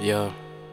Yo.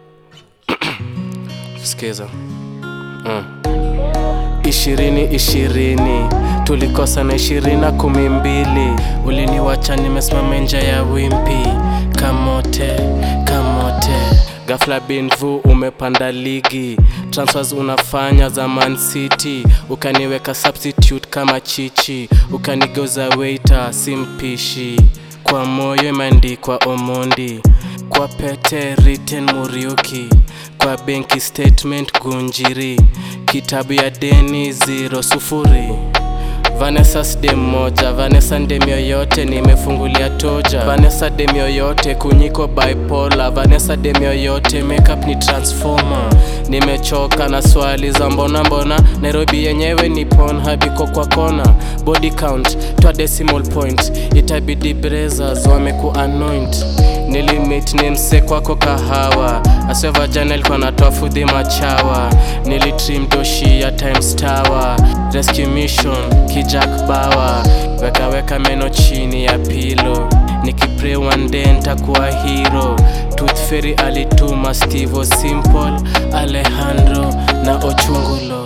Sikiza. Mm. Ishirini ishirini tulikosa na ishirini na kumi mbili uliniwacha nimesimama nje ya wimpi kamote kamote Ghafla binvu umepanda ligi transfers unafanya za Man City ukaniweka substitute kama chichi ukanigeuza waiter simpishi kwa moyo imeandikwa Omondi kwa pete written Muriuki kwa benki statement Gunjiri kitabu ya deni zero sufuri Vanessa dem moja, Vanessa dem yoyote nimefungulia toja. Vanessa dem yoyote kunyiko bipolar. Vanessa dem yoyote makeup ni transformer. Nimechoka na swali za mbona mbona, Nairobi yenyewe ni Pornhub iko kwa kona. Body count twa decimal point, itabidi brezas wameku anoint nilimit ni mse kwako kahawa aseva jana ilikuwa natoa fudhi machawa nilitrim doshi ya times tower rescue mission kijak bawa wekaweka meno chini ya pilo nikipray one day ntakuwa hero tooth fairy alituma stivo simple alejandro na ochungulo